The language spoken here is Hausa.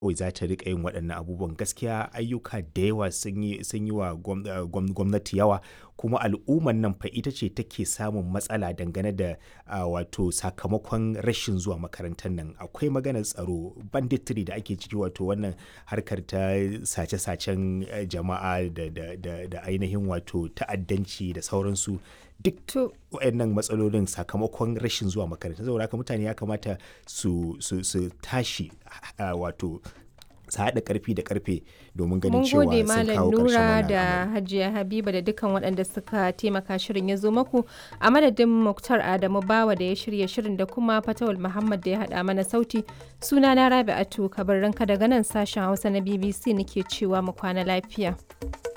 kawai za ta riƙa yin waɗannan abubuwan gaskiya ayyuka da yawa sun yi sun yi wa gwam- eh, gwam- gwamnati yawa kuma al'ummar nan fa ita ce take samun matsala dangane da ah, wato sakamakon rashin zuwa makarantar nan akwai maganar tsaro banditry da ake ciki wato wannan harkar ta sace-sacen eh, jama'a da, da, da, da ainihin wato ta'addanci da sauransu duk To, waɗannan matsalolin sakamakon rashin zuwa makaranta saboda haka mutane ya kamata su, su, su tashi ah, wato su haɗa ƙarfi da ƙarfe domin ganin mun cewa gode sun Malam kawo ƙarshen Nura wannan da al'amari. Hajiya Habiba da dukkan waɗanda suka taimaka shirin ya zo maku a madadin Muktar Adamu Bawa da ya shirya shirin da kuma Fatawul Muhammad da ya haɗa mana sauti. Suna na Rabi'atu Kabarranka daga nan sashen Hausa na BBC nake cewa mu kwana lafiya.